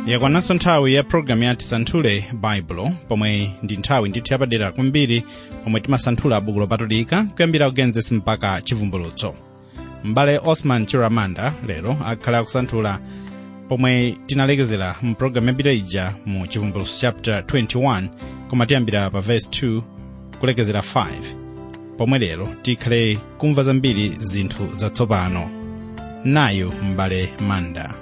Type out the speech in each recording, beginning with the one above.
yakwananso nthawi ya programu ya tisanthule baibulo pomwe ndi nthawi ndithu yapadera kwambiri pomwe timasanthula buku lopatulika kuyambira kugenesis mpaka chivumbulutso m'bale osman chiramanda lero akhala akusanthula pomwe tinalekezera mu programu yapita ija mu chivumbulutso chapter 21 koma tiyambira pa verse 2 kulekezera 5 pomwe lero tikhale kumva zambiri zinthu zatsopano nayu m'bale manda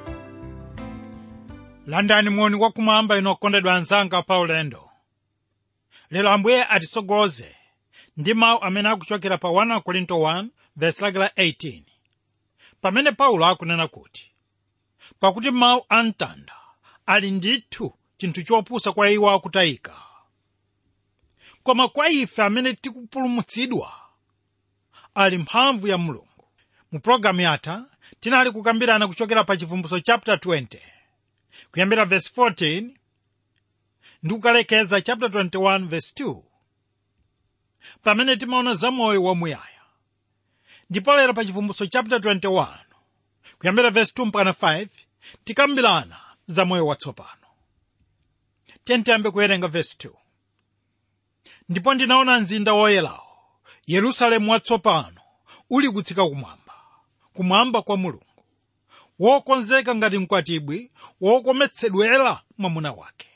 landani moni wakumwamba inu okondedwa anzanga pa ulendo lero ambuye atitsogoze ndi mawu amene akuchokera pa 1 korinto 1 verse lake la 18 pamene paulo akunena kuti pakuti mawu a mtanda ali ndithu chinthu chopusa kwa iwo akutayika koma kwa ife amene tikupulumutsidwa ali mphamvu ya mulungu mu pologalamu yatha tinali kukambirana kuchokera pa chivumbulutso chapter 20 kuyambira verse 14 ndi kukalekeza chapter 21 verse 2 pamene timaona za moyo wamuyaya ndipo lero pa chivumbulutso chapter 21 kuyambira verse 2 mpaka 5 tikambirana za moyo watsopano tiyambe kuwerenga verse 2 ndipo ndinaona mzinda woyerawo yerusalemu watsopano uli kutsika kumwamba kumwamba kwa mulungu wokonzeka ngati mkwatibwi wokometsedwera mwamuna wake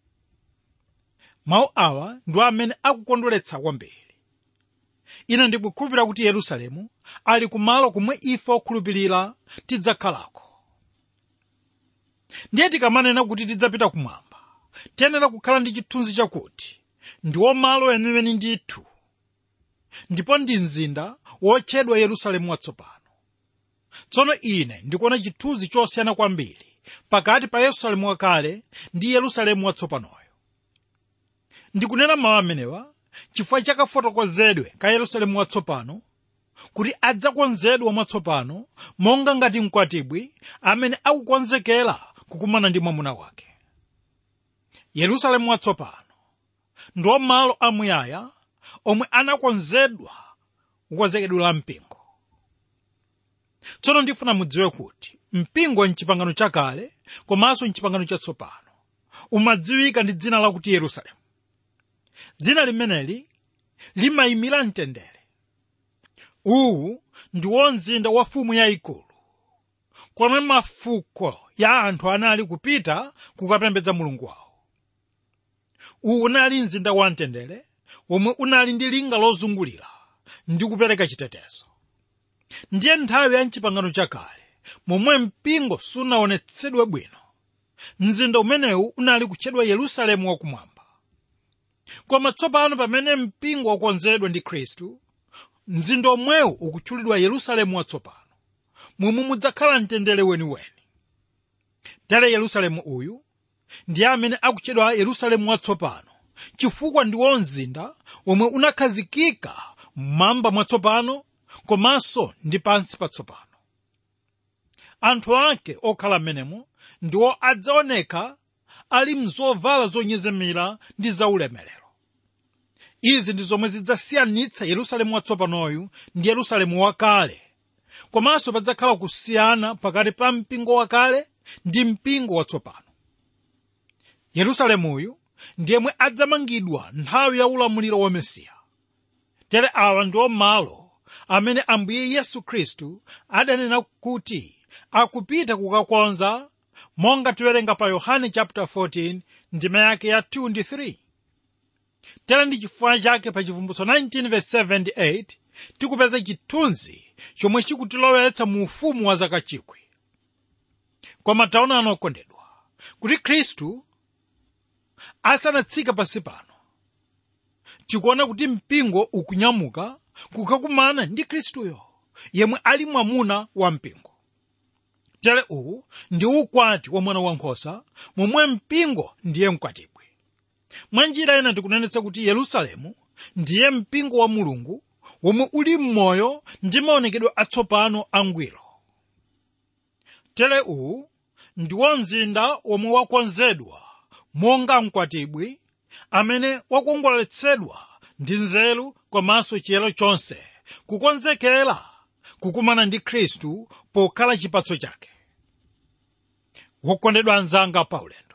mawu awa ndi amene akukondweretsa kwambiri ine ndikukhulupirira kuti yerusalemu ali kumalo kumwe ife okhulupirira tidzakhalako ndiye tikamanena kuti tidzapita kumwamba tiyenera kukhala ndi chithunzi chakuti ndiwo malo eniweni ndithu ndipo ndi mzinda wotchedwa yerusalemu watsopano tsono ine ndikuona chithunzi chosiyana kwambiri pakati pa yerusalemu wakale ndi yerusalemu watsopanoyo ndikunena mawu amenewa chifukwa chakafotokozedwe ka yerusalemu watsopano kuti adzakonzedwa mwatsopano monga ngati mkwatibwi amene akukonzekera kukumana ndi mwamuna wake yerusalemu watsopano ndiwo malo amuyaya omwe anakonzedwa kukonzekedwa la mpingo tsono ndifuna mudziwe kuti mpingo mchipangano chakale komanso mchipangano chatsopano umadziwika ndi dzina lakuti yerusalemu dzina limeneli limayimira mtendere uwu ndiwo mzinda wa fumu yayikulu komwe mafuko ya anthu anali kupita kukapembedza mulungu wawo uwu unali mzinda wa mtendere womwe unali ndi linga lozungulira ndi kupereka chitetezo ndiye nthawi ya mchipangano chakale momwe mpingo sunaonetsedwe bwino mzinda umenewu unali kutchedwa yerusalemu wakumwamba koma tsopano pamene mpingo wakonzedwa ndi khristu mzinda omwewu ukutchulidwa yerusalemu watsopano momwe mudzakhala mtendere weniweni tere yerusalemu uyu ndiye amene akutchedwa yerusalemu watsopano chifukwa ndiwo mzinda womwe unakhazikika mmwamba mwatsopano komanso ndi pansi patsopano anthu ake okhala m'menemo ndiwo adzaoneka ali mzovala zonyezemera ndi zaulemerero izi ndi zomwe zidzasiyanitsa yerusalemu watsopanoyu ndi yerusalemu wakale komanso padzakhala kusiyana pakati pa mpingo wakale ndi mpingo watsopano yerusalemuyu ndiyemwe adzamangidwa nthawi ya ulamuliro wa mesiya tere awa ndiwo malo amene ambuye yesu khristu adanena kuti akupita kukakonza monga tiwerenga pa yohane chapter 14 ndima yake ya 2 ndi 3 tere ndi chifukwa chake pa chivumbutso 19 verse 7 ndi 8 tikupeza chithunzi chomwe chikutilowetsa mu ufumu wa zaka chikwi koma taonani okondedwa kuti khristu asanatsika pansi pano tikuona kuti mpingo ukunyamuka kukakumana ndi khristuyo yemwe ali mwamuna wa mpingo tere uwu ndi ukwati wa mwana wankhosa momwe mpingo ndiye mkwatibwi mwa njira ina tikunenetsa kuti yerusalemu ndiye mpingo wa mulungu womwe uli m'moyo ndi maonekedwe atsopano angwiro tere uwu ndiwo mzinda womwe wakonzedwa monga mkwatibwi amene wakongoletsedwa ndi nzeru komanso chiyero chonse kukonzekera kukumana ndi khristu pokhala chipatso chake wokondedwa anzanga paulendo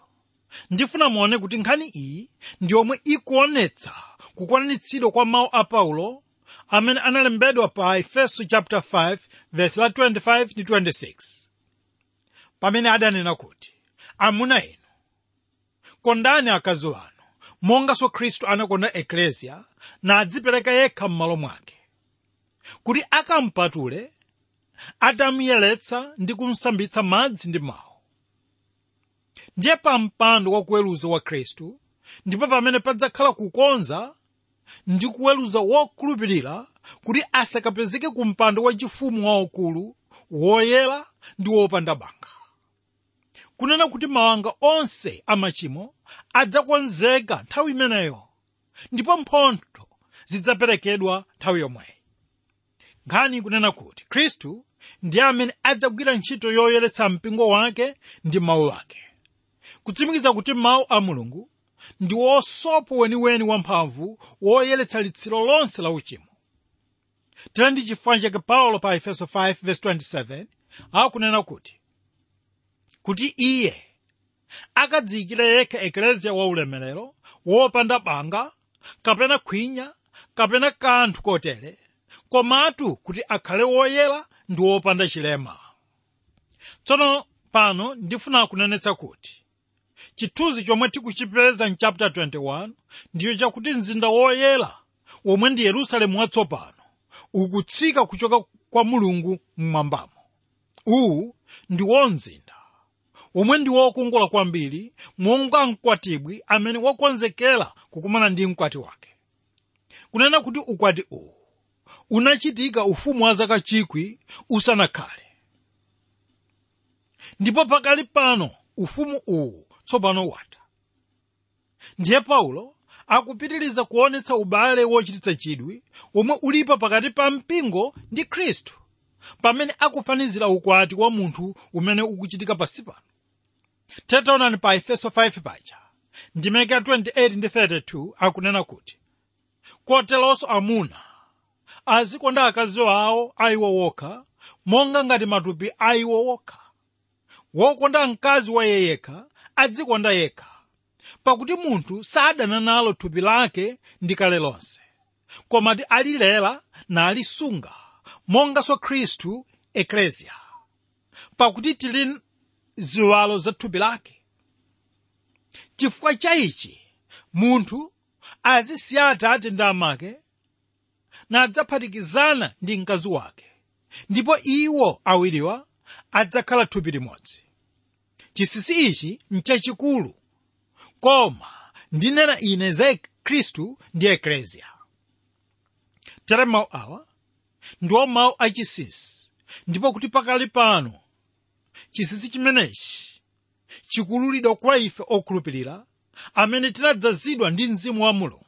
ndifuna muone kuti nkhani iyi ndi yomwe ikuonetsa kukwanitsidwa kwa mawu a paulo amene analembedwa pa efeso chapter 5 verse la 25 ndi 26 pamene adanena kuti amuna inu kondani akazi wanu monganso khristu anakonda eklesia nadzipereka yekha m'malo mwake kuti akampatule atamuyeretsa ndi kumsambitsa madzi ndi mawu ndiye pa mpando wa kuweruza wa khristu ndipo pamene padzakhala kukonza ndi kuweruza wokhulupirira kuti asakapezeke ku mpando wachifumu waukulu woyera ndi wopanda banga kunena kuti mawanga onse amachimo adzakonzeka nthawi imeneyo ndipo mphotho zidzaperekedwa nthawi yomweyi nkhani kunena kuti khristu ndiye amene adzagwira ntchito yoyeretsa mpingo wake ndi mawu ake kutsimikiza kuti mawu a mulungu ndi wosopo weniweni wamphamvu woyeretsa litsiro lonse la uchimo tera ndi chifukwa chake paulo pa efeso 5:27 akunena kuti kuti iye akadziyikire yekha ekleziya waulemerero wopanda banga kapena khwinya kapena kanthu kotere komatu kuti akhale woyera ndi wopanda chilema tsono pano ndifuna kunenetsa kuti chithunzi chomwe tikuchipeza mchapter 21 ndiyo chakuti mzinda woyera womwe ndi yerusalemu watsopano ukutsika kuchoka kwa mulungu mmwambamo uwu ndiwo mzinda womwe ndi wokongola kwambiri monga mkwatibwi amene wakonzekera kukumana ndi mkwati wake kunena kuti ukwati uwu unachitika ufumu wa zaka chikwi usanakhale ndipo pakali pano ufumu uwu tsopano watha ndiye paulo akupitiriza kuonetsa ubale wochititsa chidwi womwe ulipo pakati pa mpingo ndi khristu pamene akufanizira ukwati wa munthu umene ukuchitika pansi pano tetaonani pa efeso 5 paja ndimeke 28 ndi 32 akunena kuti koteronso amuna azikonda akazi awo aiwo wokha monga ngati matupi aiwo wokha wokonda mkazi wa iye yekha adzikonda yekha pakuti munthu sadana nalo thupi lake ndi kale lonse komati alilera nalisunga monganso khristu ekleziya pakuti tili ziwalo za thupi lake chifukwa cha ichi munthu azisiya atate ndi amake nadzaphatikizana ndi mkazi wake ndipo iwo awiriwa adzakhala thupi limodzi chinsinsi ichi nchachikulu koma ndinena ine za khristu ndi ekleziya tere mawu awa ndiwo mawu achinsinsi ndipo kuti pakali pano chinsinsi chimenechi chikululidwa kwa ife okhulupirira amene tinadzazidwa ndi mzimu wa mulungu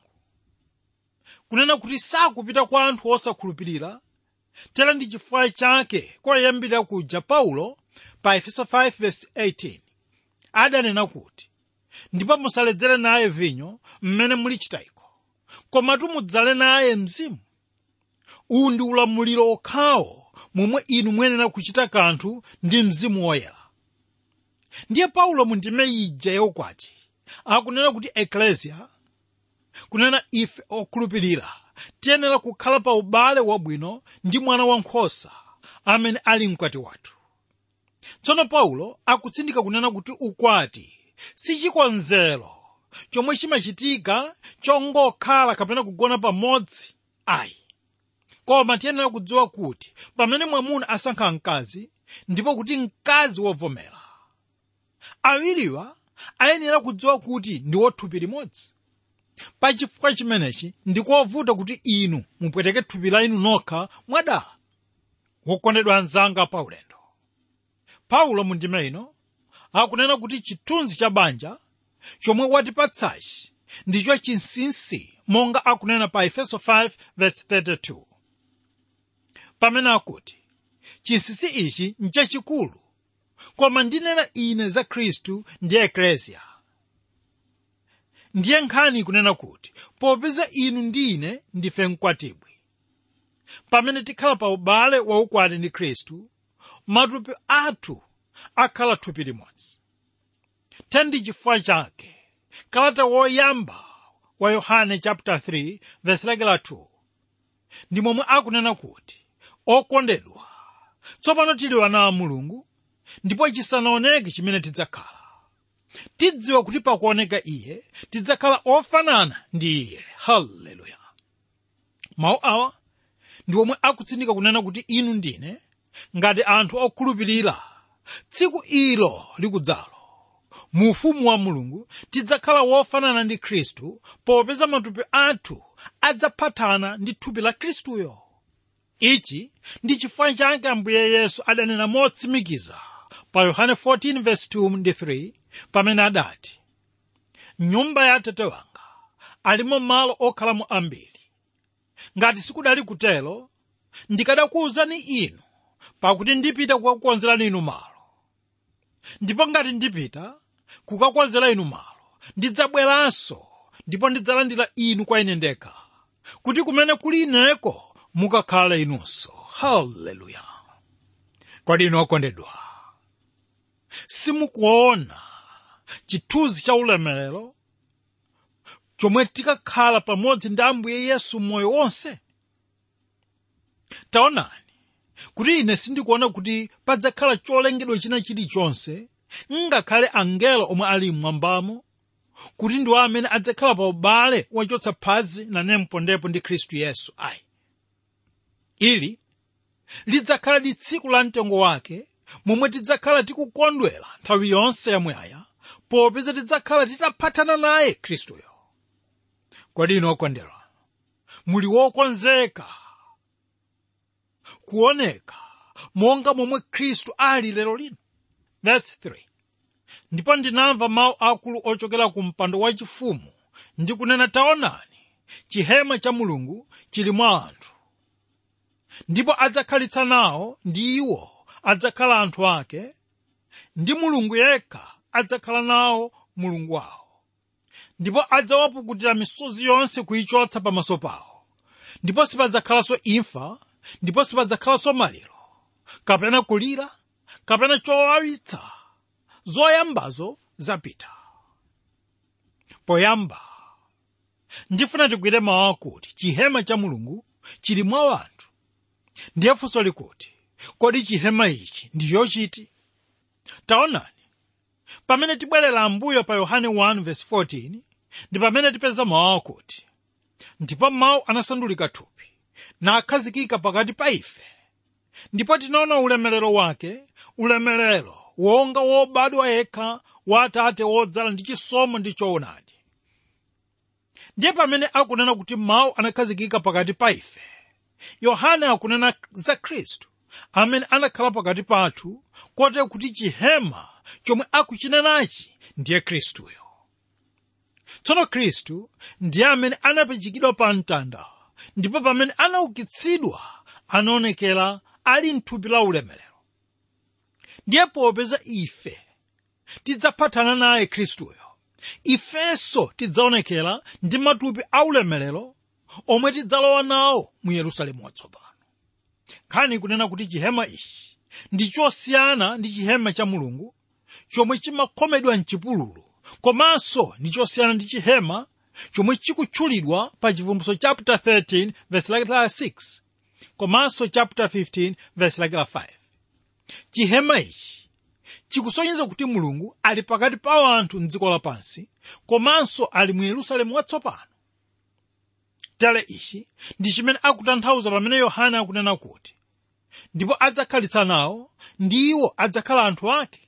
kunena kuti sakupita kwa anthu osakhulupirira tera ndi chifukwa chake koyambirira kuja paulo pa efeso 5:18 adanena kuti ndipo musaledzere naye vinyo mmene muli chitayiko komatu mudzale naye mzimu uwu ndi ulamuliro okhawo momwe inu muyenera kuchita kanthu ndi mzimu woyera ndiye paulo mu ndime ija yaukwati akunena kuti ekleziya kunena ife okhulupirira tiyenera kukhala pa ubale wabwino ndi mwana wankhosa amene ali mkwati wathu tsono paulo akutsindika kunena kuti ukwati si chikonzero chomwe chimachitika chongokhala kapena kugona pamodzi ayi koma tiyenera kudziwa kuti pamene mwamuna asankha mkazi ndipo kuti mkazi wovomera awiriwa ayenera kudziwa kuti ndi wothupi limodzi pachifukwa chimenechi ndikovuta kuti inu mupweteke thupi la inu nokha mwadala wokondedwa anzanga pa ulendo paulo mu ndime ino akunena kuti chithunzi cha banja chomwe watipatsachi ndicho chinsinsi monga akunena pa efeso 5:32 pamene akuti chinsinsi ichi nchachikulu koma ndinena ine za khristu ndi ekleziya ndiye nkhani kunena kuti popeza inu ndi ine ndife mkwatibwi pamene tikhala pa ubale waukwati ndi khristu matupi athu akhala thupi limodzi tendi chifukwa chake kalata woyamba wa yohane chapter 3 verse lake la 2 ndi momwe akunena kuti okondedwa tsopano tili ana a mulungu ndipo chisanaoneke chimene tidzakhala tidziwa kuti pakuoneka iye tidzakhala ofanana ndi iye haleluya mawu awa ndi omwe akutsindika kunena kuti inu ndine ngati anthu okhulupirira tsiku ilo likudzalo mu ufumu wa mulungu tidzakhala wofanana ndi khristu popeza matupi athu adzaphatana ndi thupi la khristuyo ichi ndi chifukwa chake ambuye yesu adanena motsimikiza pa yohane 14:2 ndi 3 pamene adati nyumba ya atate wanga alimo malo okhalamo ambiri ngati sikudali kutelo ndikadakuwuzani inu pakuti ndipita kukakukonzerani inu malo ndipo ngati ndipita kukakonzera inu malo ndidzabweranso ndipo ndidzalandira inu kwa ine ndekha kuti kumene kuli ineko mukakhale inunso haleluya kodi inu okondedwa simukuona chithunzi cha ulemerero chomwe tikakhala pamodzi ndi ambuye yesu moyo wonse taonani kuti ine sindikuona kuti padzakhala cholengedwa china chilichonse ngakhale angelo omwe ali mmwambamo kuti ndiwo amene adzakhala pa ubale wachotsa phazi nane mpondepo ndi khristu yesu ayi ili lidzakhala ndi tsiku la mtengo wake momwe tidzakhala tikukondwera nthawi yonse yamuyaya popeza tidzakhala titaphatana naye khristuyo kodi inu okondedwa muli wokonzeka kuoneka monga momwe khristu ali lero lino verse 3 ndipo ndinamva mawu akulu ochokera ku mpando wachifumu ndi kunena taonani chihema cha mulungu chili mwa anthu ndipo adzakhalitsa nawo ndi iwo adzakhala anthu ake ndi mulungu yekha adzakhala nawo mulungu wawo ndipo adzawapukutira misozi yonse kuyichotsa pamaso pawo ndipo sipadzakhalanso imfa ndipo sipadzakhalanso maliro kapena kulira kapena chowawitsa zoyambazo zapita poyamba ndifuna tigwire mawu akuti chihema cha mulungu chili mwa anthu ndiye funso likuti kodi chihema ichi ndiyo chiti taonani pamene tibwerera ambuyo pa yohane 1:14 ndi pamene tipeza mawu akuti ndipo mawu anasandulika thupi nakhazikika pakati pa ife ndipo tinaona ulemerero wake ulemerero wonga wobadwa yekha wa atate wodzala ndi chisomo ndi choonadi ndiye pamene akunena kuti mawu anakhazikika pakati pa ife yohane akunena za khristu amene anakhala pakati pathu kotero kuti chihema chomwe akuchinenachi ndiye khristuyo tsono khristu ndiye amene anapachikidwa pa mtanda ndipo pamene anaukitsidwa anaonekera ali mthupi la ulemerero ndiye popeza ife tidzaphatana naye khristuyo ifenso tidzaonekera ndi matupi aulemerero omwe tidzalowa nawo mu yerusalemu watsopano nkhani kunena kuti chihema ichi ndi chosiyana ndi chihema cha mulungu chomwe chimakhomedwa mchipululu komanso ndi chosiyana ndi chihema chomwe chikutchulidwa pa chivumbutso chapter 13 verse lake la 6 komanso chapter 15 verse lake la 5 chihema ichi chikusonyeza kuti mulungu ali pakati pa anthu mdziko lapansi komanso ali mu yerusalemu watsopano tere ichi ndi chimene akutanthauza pamene yohane akunena kuti ndipo adzakhalitsa nawo ndi iwo adzakhala anthu ake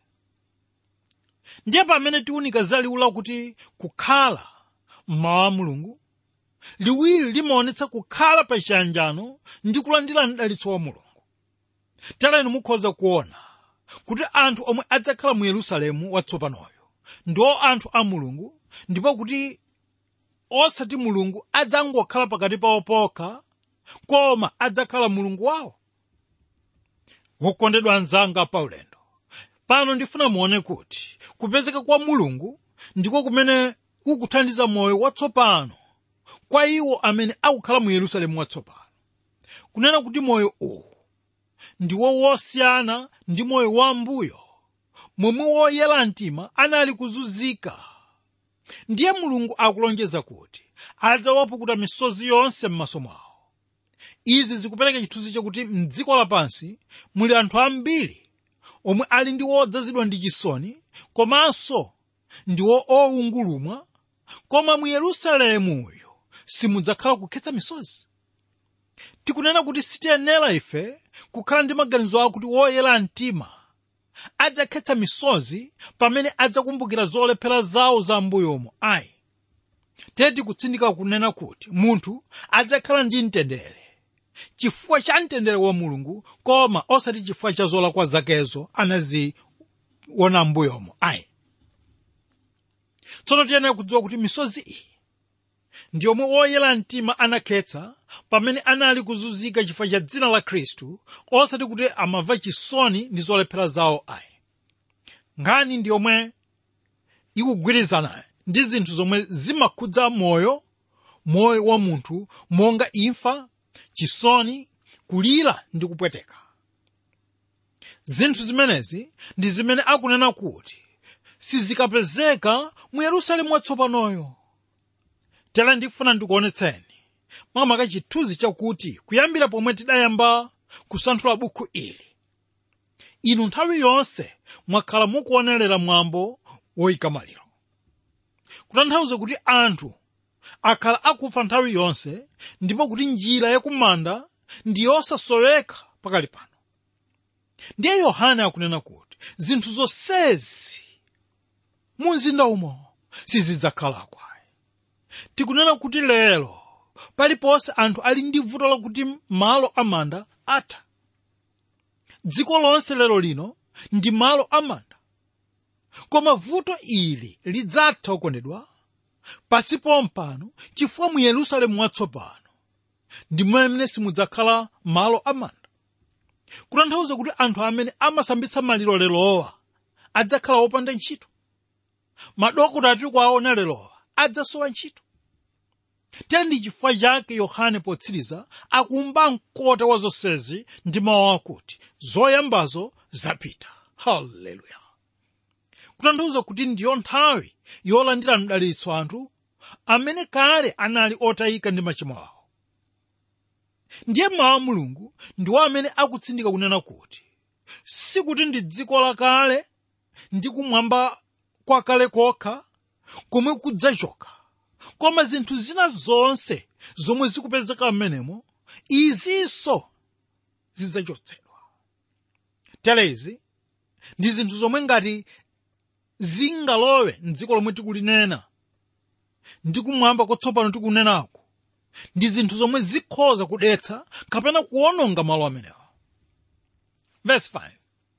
ndiye pamene tiwunika za liwu lakuti kukhala mmawu a mulungu liwiri limaonetsa kukhala pa chiyanjano ndi kulandira mdalitso wa mulungu tere mukhoza kuona kuti anthu omwe adzakhala mu yerusalemu watsopanoyo ndiwo anthu a mulungu ndipo kuti osati mulungu adzangokhala pakati pawo pokha koma adzakhala mulungu wawo wokondedwa anzanga paulendo pano ndifuna muone kuti kupezeka kwa mulungu ndiko kumene kukuthandiza moyo watsopano kwa iwo amene akukhala mu yerusalemu watsopano kunena kuti moyo uwu ndiwo wosiyana ndi moyo wambuyo momwe woyera mtima anali kuzunzika ndiye mulungu akulonjeza kuti adzawapukuta misozi yonse m'maso mwawo izi zikupereka chithunzi chakuti mdziko lapansi muli anthu ambiri omwe ali ndi wodzazidwa ndi chisoni komanso ndiwo owungulumwa koma mu yerusalemuyo simudzakhala kukhetsa misozi tikunena kuti sitiyenera ife kukhala ndi maganizo akuti woyera mtima adzakhetsa misozi pamene adzakumbukira zolephera zawo za mbuyomo ayi tedi kutsindika kunena kuti munthu adzakhala ndi mtendere chifukwa cha mtendere wa mulungu koma osati chifukwa cha zolakwa zakezo anaziona mbuyomo ayi tsono tiyenera kudziwa kuti misozi iyi ndi yomwe woyera mtima anakhetsa pamene anali kuzunzika chifukwa cha dzina la khristu osati kuti amamva chisoni ndi zolephera zawo ayi nkhani ndi yomwe ikugwirizana ndi zinthu zomwe zimakhudza moyo moyo wa munthu monga imfa chisoni kulira ndi kupweteka zinthu zimenezi ndi zimene akunena kuti sizikapezeka mu yerusalemu watsopanoyo tera ndikufuna ndikuonetseni makamaka chithunzi chakuti kuyambira pomwe tidayamba kusanthula bukhu ili inu nthawi yonse mwakhala mukuonerera mwambo woyika maliro kutanthauza kuti anthu akhala akufa nthawi yonse ndipo kuti njira yakumanda ndi yosasoweka pakali pano ndiye yohane akunena kuti zinthu zonsezi mu mzinda umo sizidzakhalako tikunena kuti lero paliponse anthu ali ndi vuto lakuti malo amanda atha dziko lonse lero lino ndi malo amanda koma vuto ili lidzatha okondedwa pasi pompano chifukwa mu yerusalemu watsopano ndi mmene simudzakhala malo amanda kutanthauza kuti anthu amene amasambitsa maliro lerowa adzakhala wopanda ntchito madokota ati kwaona lerowa adzasowa ntchito tere ndi chifukwa chake yohane potsiriza akumba mkota wa zonsezi ndi mawu akuti zoyambazo zapita haleluya kutanthauza kuti ndiyo nthawi yolandira mdalitso anthu amene kale anali otayika ndi machimo awo ndiye mawu a mulungu ndiwo amene akutsindika kunena kuti sikuti ndi dziko lakale ndi kumwamba kwakale kokha komwe kudzachoka koma zinthu zina zonse zomwe zikupezeka m'menemo izinso zidzachotsedwa telezi ndi zinthu zomwe ngati zingalowe mdziko lomwe tikulinena ndi kumwamba kotsopano tikunenako ndi zinthu zomwe zikhoza kudetsa kapena kuwononga malo amenewa verse 5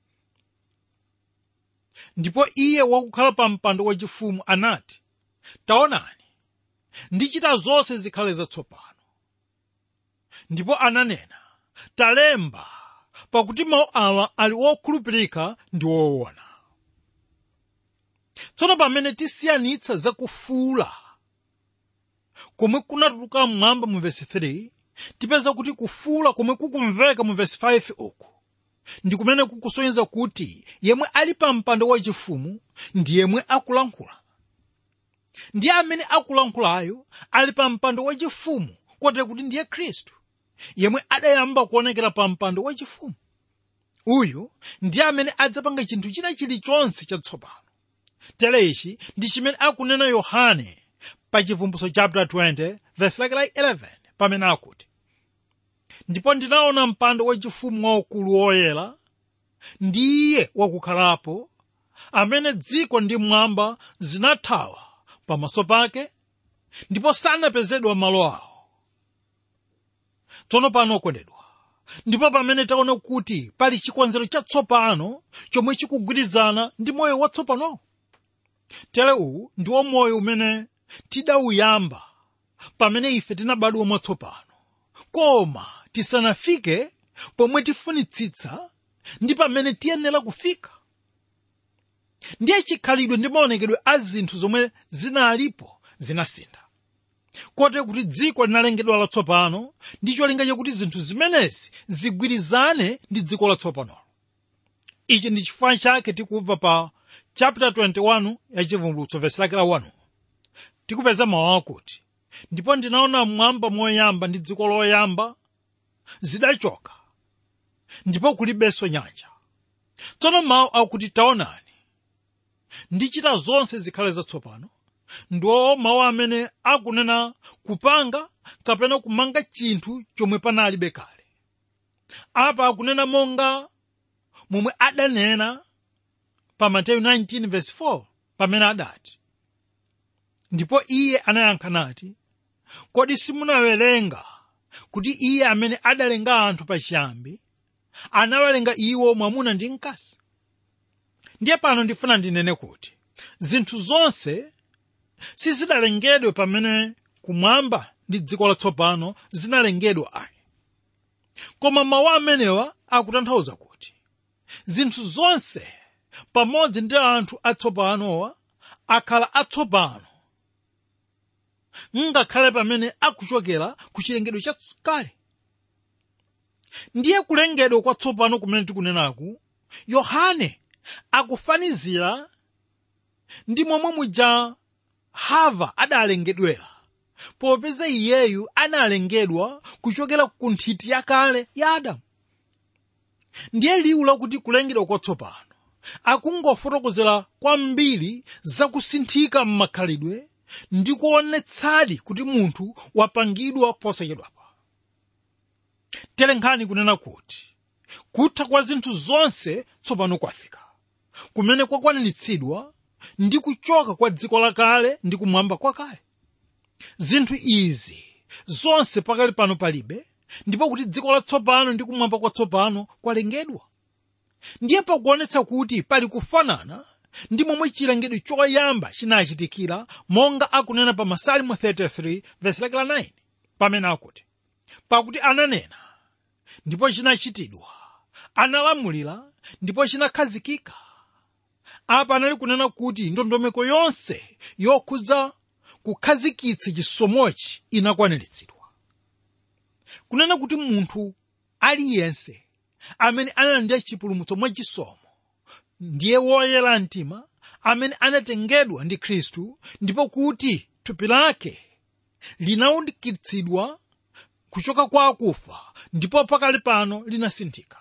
ndipo iye wakukhala pa mpando wachifumu anati taonani ndichita zonse zikhale zatsopano ndipo ananena talemba pakuti mawu awa ali okhulupirika ndi woona tsono pamene tisiyanitsa zakufuula komwe kunatuluka mmwamba mu vesi 3 tipeza kuti kufuula komwe kukumveka mu vesi 5 uku ndi kumene kukusonyeza kuti yemwe ali pa mpando wachifumu ndi yemwe akulankhula ndiye amene akulankhulayo ali pa mpando wachifumu kotero kuti ndiye khristu yemwe adayamba kuonekera pa mpando wachifumu uyu ndiye amene adzapanga chinthu china chilichonse chatsopano tere ichi ndi chimene akunena yohane pa chivumbutso chapter 20 verse lake la 11 pamene akuti ndipo ndinaona mpando wachifumu waukulu woyera ndiye wakukhalapo amene dziko ndi mwamba zinathawa pamaso pake ndipo sanapezedwa malo awo tsono pano okondedwa ndipo pamene taona kuti pali chikonzero chatsopano chomwe chikugwirizana ndi moyo watsopanowo tere uwu ndiwo moyo umene tidawuyamba pamene ife tinabadwa mwatsopano koma tisanafike pomwe tifunitsitsa ndi pamene tiyenera kufika ndiye chikhalidwe ndi maonekedwe a zinthu zomwe zinalipo zinasintha kotero kuti dziko linalengedwa latsopano ndi cholinga chakuti zinthu zimenezi zigwirizane ndi dziko latsopanolo ichi ndi chifukwa chake tikubva pa chapter 21 ya chivumbulutso vesi lake la 1 tikupeza mawu akuti ndipo ndinaona mmwamba moyamba ndi dziko loyamba zidachoka ndipo kulibenso nyanja tsono mawu akuti taonani ndichita zonse zikhale zatsopano ndiwo mawu amene akunena kupanga kapena kumanga chinthu chomwe panalibe kale apa akunena monga momwe adanena pa mateyu 19:4 pamene adati ndipo iye anayankha nati kodi simunawerenga kuti iye amene adalenga anthu pachiyambi anawalenga iwo mwamuna ndi mkazi ndiye pano ndifuna ndinene kuti zinthu zonse sizidalengedwe pamene kumwamba ndi dziko latsopano zinalengedwa ayi koma mawu amenewa akutanthauza kuti zinthu zonse pamodzi ndi anthu atsopanowa akhala atsopano ngakhale pamene akuchokera ku chilengedwe chakale ndiye kulengedwa kwatsopano kumene tikunenaku yohane akufanizira ndi momwe muja hava adalengedwera popeza iyeyu analengedwa kuchokera ku nthiti yakale ya adamu ndiye liwu lakuti kulengedwa kwatsopano akungofotokozera kwambiri zakusinthika m'makhalidwe ndi kuonetsadi kuti munthu wapangidwa posachedwapa telenkhani kunena kuti kutha kwa zinthu zonse tsopano kwafika kumene kwakwaniritsidwa ndi kuchoka kwa dziko lakale ndi kumwamba kwakale zinthu izi zonse pakali pano palibe ndipo kuti dziko latsopano ndi kumwamba kwatsopano kwalengedwa ndiye pakuonetsa kuti pali kufanana ndi momwe chilengedwe choyamba chinachitikira monga akunena pa masalimo 33 vesi lake la 9 pamene akuti pakuti ananena ndipo chinachitidwa analamulira ndipo chinakhazikika apa anali kunena kuti ndondomeko yonse yokhudza kukhazikitsa chisomochi inakwaniritsidwa kunena kuti munthu aliyense amene analandira chipulumutso mwachisomo ndiye woyera mtima amene anatengedwa ndi khristu ndipo kuti thupi lake linaukitsidwa kuchoka kwa akufa ndipo pakali pano linasinthika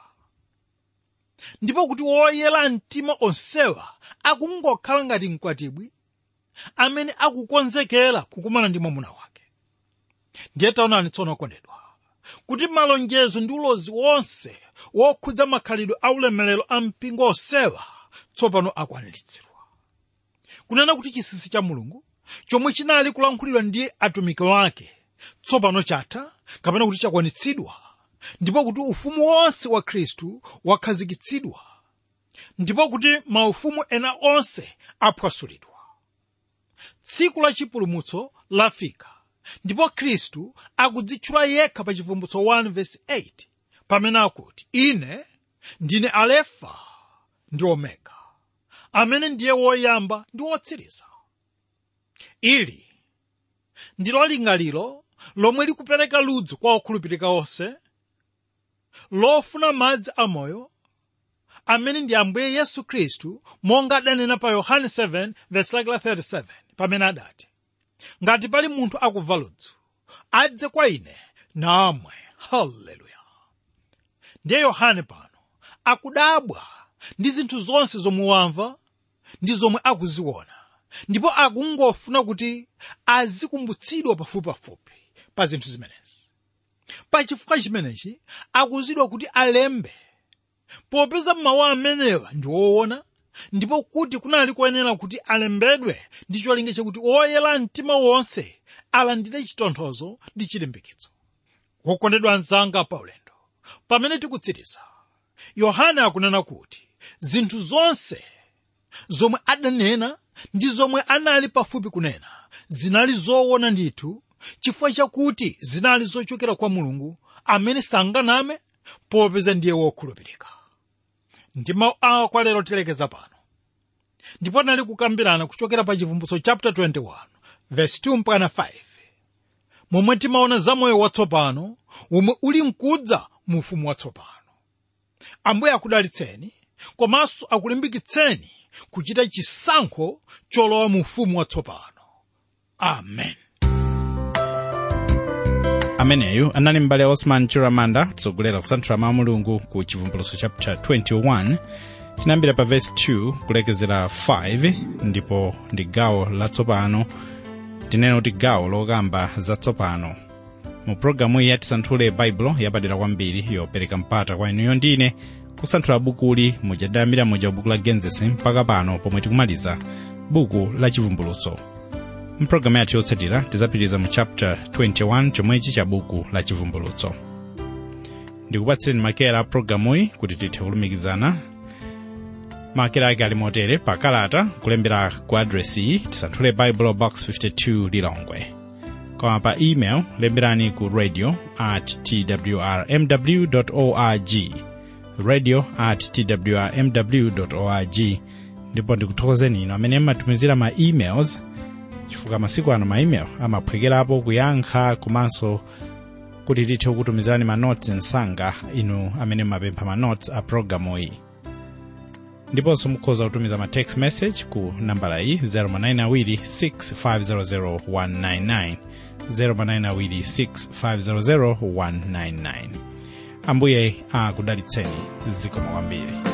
ndipo kuti woyera mtima onsewa akungokhala ngati mkwatibwi amene akukonzekera kukumana ndi mwamuna wake ndiye taonani tsono kondedwa kuti malonjezo ndi ulosi wonse wokhudza makhalidwe aulemerero a mpingo onsewa tsopano akwaniritsidwa kunena kuti chinsinsi cha mulungu chomwe chinali kulankhulidwa ndi atumiki wake tsopano chatha kapena kuti chakwanitsidwa ndipo kuti ufumu wonse wa khristu wakhazikitsidwa ndipo kuti maufumu ena onse aphwasulidwa tsiku la chipulumutso lafika ndipo khristu akudzitchula yekha pa chivumbutso 1:8 pamene akuti ine ndine alefa ndi omega amene ndiye woyamba ndi wotsiriza ili ndilo lingaliro lomwe likupereka ludzu kwa okhulupirika onse lofuna madzi amoyo amene ndi ambuye yesu khristu monga adanena pa yohane 7:37 pamene adati ngati pali munthu akumva ludzu adze kwa ine namwe haleluya ndiye yohane pano akudabwa ndi zinthu zonse zomwe wamva ndi zomwe akuziona ndipo akungofuna kuti azikumbutsidwa pafupipafupi pa zinthu zimenezi pachifukwa chimenechi akuzidwa kuti alembe popeza mawu amenewa ndi woona ndipo kuti kunali koyenera kuti alembedwe ndi cholinga chakuti oyera mtima wonse alandire chitonthozo ndi chilimbikitso wokondedwa anzanga paulendo pamene tikutsiriza yohane akunena kuti zinthu zonse zomwe adanena ndi zomwe anali pafupi kunena zinali zoona ndithu chifukwa chakuti zinali zochokera kwa mulungu amene sanganame popeza ndiye wokhulupirika ndi mawu awa kwa lero tilekeza pano ndipo tinali kukambirana kuchokera pa chivumbutso chapter 21 verse 2 mpaka 5 momwe timaona za moyo watsopano womwe uli mkudza mu ufumu watsopano ambuye akudalitseni komanso akulimbikitseni kuchita chisankho cholowa mu ufumu watsopano amen ameneyu anali m'bale osman chiramanda kutsogolera kusanthula mawu a mulungu ku chivumbulutso chapter 21 chinayambira pa verse 2 kulekezera 5 ndipo ndi gawo latsopano tinene kuti gawo lokamba zatsopano mu programu iyi yatisanthule baibulo yapadera kwambiri yopereka mpata kwa inuyo ndine kusanthula bukuli mujadamira moja buku la genesis mpaka pano pomwe tikumaliza buku la chivumbulutso mpulogalamu yathu yotsatira tizapitiriza mu chapter 21 chomwechi cha buku la chivumbulutso ndikupatsireni makera a pulogalamuyi kuti tithe kulumikizana makera ake ali motere pa kalata kulembera ku adresi iyi tisanthule bible box 52 lilongwe koma pa email lemberani ku radio at twrmw org radio at twrmw org ndipo ndikuthokozeni ino amene mmatumizira ma emails chifukwa masiku ano ma email amaphwekerapo kuyankha komanso kuti tithe kukutumizirani ma notes msanga inu amene mmapempha ma notes a programu iyi ndiponso mukhoza kutumiza ma text message ku nambala iyi 0manayinawiri6500 0manayinawiri6500 ambuye akudalitseni zikomo kwambiri